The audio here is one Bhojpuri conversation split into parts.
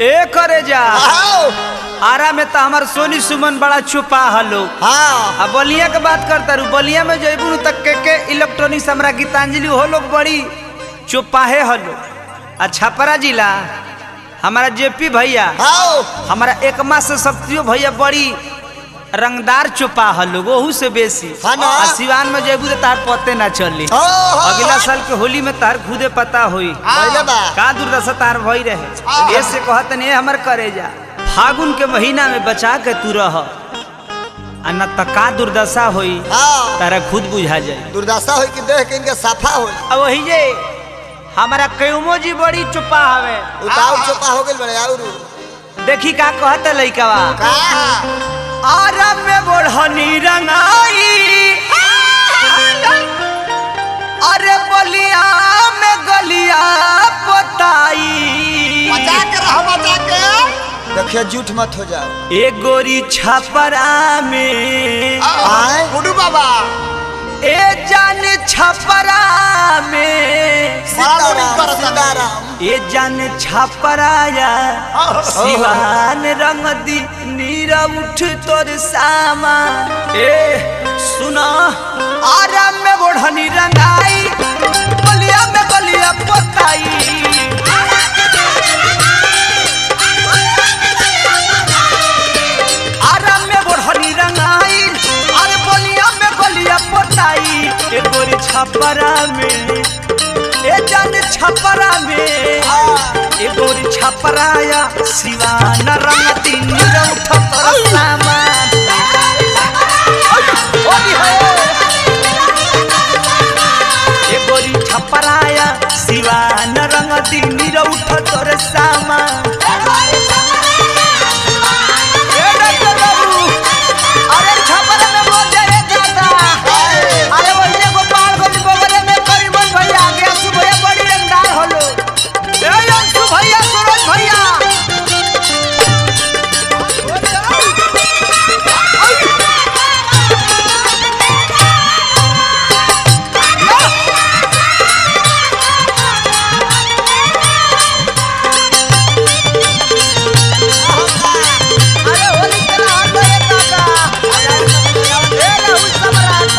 ए करे जा आओ आरा में तो हमार सोनी सुमन बड़ा छुपा हलो हाँ अब बलिया के बात करता रू बलिया में जयबू नु तक के के इलेक्ट्रॉनिक्स हमरा गीतांजलि हो लोग बड़ी चुपाहे हलो आ छपरा जिला हमारा जेपी भैया आओ हमारा एकमा से शक्तियो भैया बड़ी रंगदार चुपा हलो ओहू से बेसी हाँ ना। आ सिवान में जयबू तो तार पते ना चली हो, हो, अगला हो। साल के होली में तार खुदे पता होई पहले बा का दुर्दशा तार भई रहे ऐसे कहत नहीं हमर करे जा फागुन के महीना में बचा के तू रह आ न त का दुर्दशा होई हाँ तारा खुद बुझा जाए दुर्दशा हो कि देख के इनके साफा हो अब वही जे हमारा कयूमो जी बड़ी चुपा हवे उताव चोपा हो गइल बड़े और देखी का कहत लइकावा का आरब में बोढ़नी रंगाई अरे बलिया में गलिया पोताई के रहो बचा के देखिए झूठ मत हो जाओ ए गोरी छपरा में आए गुडू बाबा ए जान छपरा में सीताराम सीताराम ए जान छपराया सिवान रंग दी नीरा उठ तोर सामा ए सुना आराम में बोढ़नी रंगाई बलिया में बलिया पोताई आराम में बोढ़नी रंगाई अरे बलिया में बलिया पोताई ए गोरी छपरा में ए जान छपरा में ए गोरी छपराया सिवान रंग दिन उठ तोर सामान ओली हो ए गोरी छपराया सिवान रंग दिन उठ तोर सामान ए डॉक्टर बाबू अरे छपरा में बोल दे रे दादा अरे वही गोपाल गंज बगले में करीबन भैया आगे अंशु भैया बड़ी रंगदार होलो ए अंशु भैया सूरज भैया अरे होली के हाथ रे दादा ए राहुल सम्राट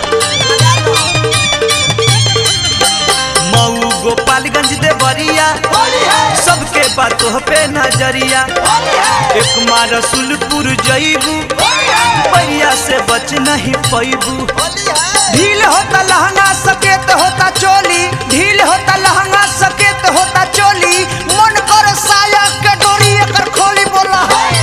मऊ गोपालगंज देवरिया सबके बातों पे नजरिया एक मार रसुलपुर जईबू बढ़िया से बच नहीं पैबू ढील होता लहंगा सकेत होता चोली ढील होता लहंगा सकेत होता चोली मन कर साया के डोरी एकर खोली बोला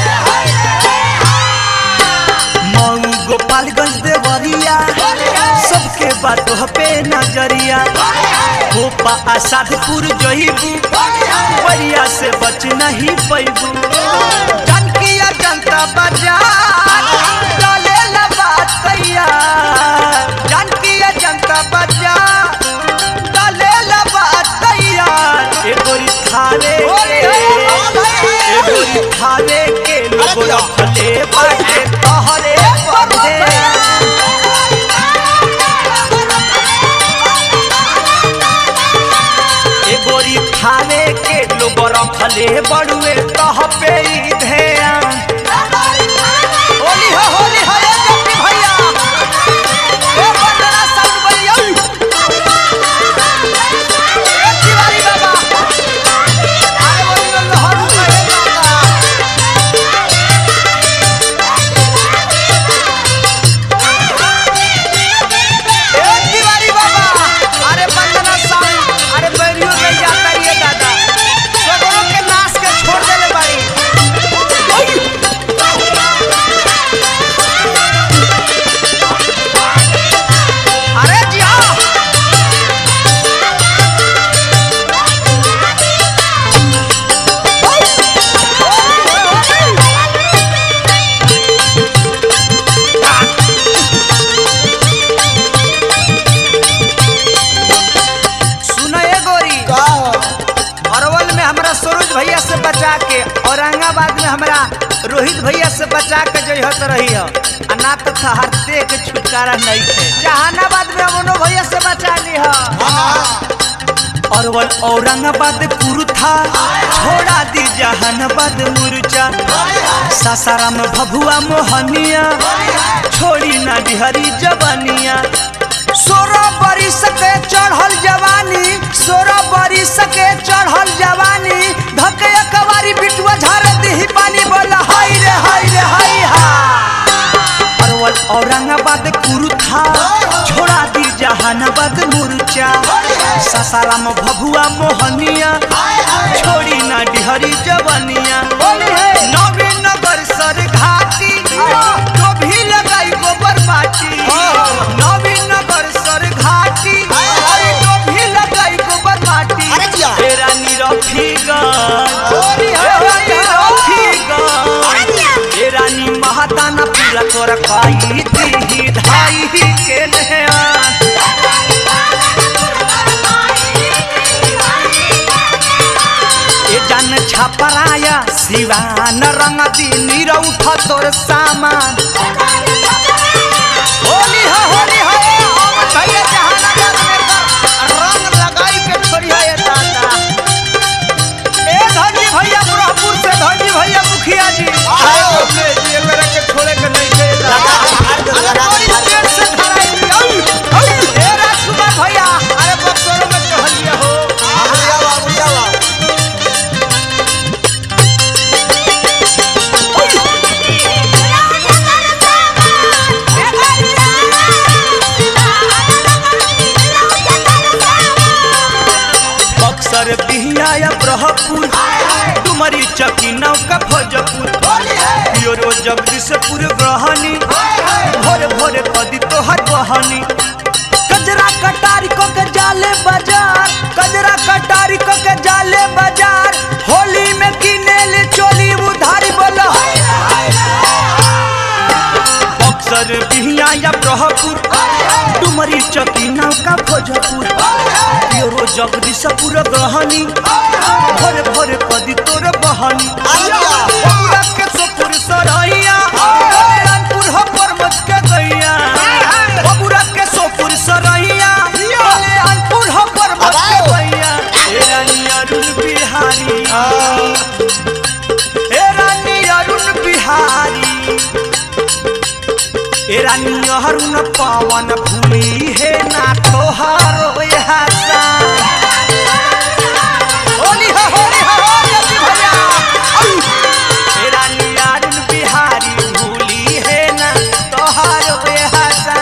मऊ गोपालगंज देवरिया सबके बातों पे नजरिया गोपा आसादपुर जईबू बढ़िया से बच नहीं पैबू जनकिया जनता बाजार डाले ला बात कैया जनकिया जनता बाजार डाले ला बात कैया ए गोरी थारे ए गोरी थारे के लोग रखले बाटे तोहरे पढ़े ए गोरी थाने के लोग रखले बड़ुए तह पे ई ध्यान होली हो होली हो ए जप्पी भैया ए बंदना साउंड भैया ए तिवारी बाबा अरे होली में लहर उठे बाबा ए तिवारी बाबा अरे बंदना साउंड अरे बैरियो में जाता ये दादा सगरों के नाश के छोड़ देले बाड़ी अरे जी हाँ सुनो ये गोरी का अरवल में हमरा सरोज भैया से बचा के औरंगाबाद में हमरा रोहित भैया से बचा के जइहत रही हो आ ना तो हरते के छुटकारा नहीं थे जहानाबाद में अमनो भैया से बचा ली हो हाँ अरवल औरंगाबाद पुरु था छोड़ा दी जहानाबाद मुर्चा सासाराम भभुआ मोहनिया छोड़ी ना डिहरी जवानिया सोरह बरिस के चढ़ल जवानी सोरह बरिस के चढ़ल जवानी धके कवारी बिटुआ झाड़ दी पानी बोला हाय रे हाय रे हाय हा अरवल औरंगाबाद कुरुथा छोड़ा दी जहानाबाद मुर्चा सासाराम भभुआ मोहनिया छोड़ी ना डिहरी जवानिया नवीन नगर सर घाटी तो भी लगाई गोबर माटी नवीन नगर सर घाटी अरे तो भी लगाई गोबर माटी अरे जिया। तेरा निरफीगंज तेरा निरफीगंज ए रानी महादाना पूरा तोरा काई दी धाई के नहयान ए जान छपराया सिवान रंग दी नीर उठ तोर सामान होली हो होली हो ए हम भैया जहानाबाद में कर रंग लगाई के छोड़ी है दादा ए धनी भैया बुरहपुर से धनी भैया मुखिया जी आओ। ले जी मेरे के छोड़े के नहीं के लगा के फाड़ दो, लगा के बड़ी फाड़ दो। पेट से धराई दी। औ, औ, ए राजकुमार भैया अरे बक्सरों में चढ़िए हो बुढ़िया बा बुढ़िया बा बक्सर बिहिया या ब्रह्मपुर डुमरी चकी नौका भोजपुर प्योरो जगदीशपुर ग्रहणी भोरे भोरे पदी तोहर बहनी कजरा कटारी को के जाले बाजार कजरा कटारी को के जाले बाजार होली में किने ले चोली उधारी बोलो बक्सर बिहिया या ब्रह्मपुर डुमरी चकी नौका भोजपुर प्योरो जगदीशपुर ग्रहणी भोरे भोरे पदी तोर बहनी आजा। बबुरा के सोपुर सरैया कल्याणपुर हो परमत के गैया बबुरा के सोपुर सरैया कल्याणपुर हो परमत के अबाओ। गैया ए रानी अरुण बिहारी ए रानी अरुण बिहारी ए रानी अरुण पवन भूली हे ना तोहारो हसा होली हो होली हो जल्दी भैया औ! ए रानी अरुण बिहारी भूली हे ना तोहारो हसा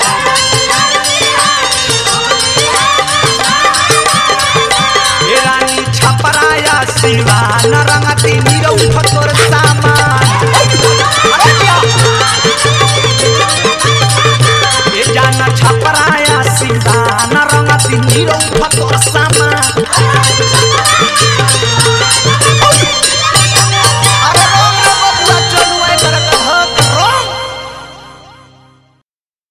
ए रानी छपराया सिवान रंगती नीरौ ठतोर सामान अरे दिया। ए जाना छपरा